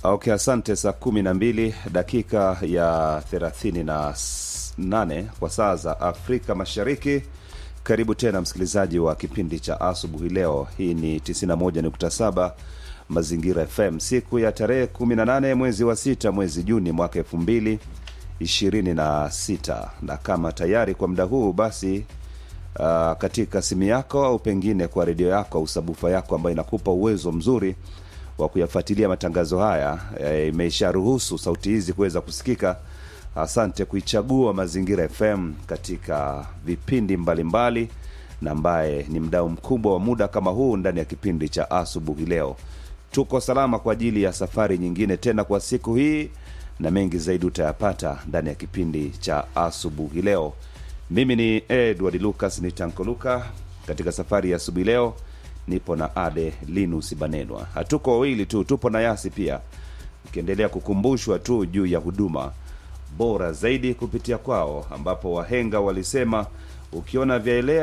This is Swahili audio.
Okay, asante. Saa kumi na mbili dakika ya thelathini na nane kwa saa za Afrika Mashariki. Karibu tena msikilizaji wa kipindi cha asubuhi leo. Hii ni 91.7 Mazingira FM, siku ya tarehe 18 mwezi wa sita mwezi Juni mwaka elfu mbili ishirini na sita na kama tayari kwa muda huu basi uh, katika simu yako au pengine kwa redio yako au sabufa yako ambayo inakupa uwezo mzuri wa kuyafuatilia matangazo haya e, imesharuhusu sauti hizi kuweza kusikika. Asante kuichagua Mazingira FM katika vipindi mbalimbali mbali, na ambaye ni mdau mkubwa wa muda kama huu ndani ya kipindi cha asubuhi leo. Tuko salama kwa ajili ya safari nyingine tena kwa siku hii, na mengi zaidi utayapata ndani ya kipindi cha asubuhi leo. Mimi ni Edward Lucas ni Tankoluka. Katika safari ya asubuhi leo nipo na Ade Linus Banenwa. Hatuko wawili tu, tupo na Yasi pia, ukiendelea kukumbushwa tu juu ya huduma bora zaidi kupitia kwao, ambapo wahenga walisema ukiona vyaelea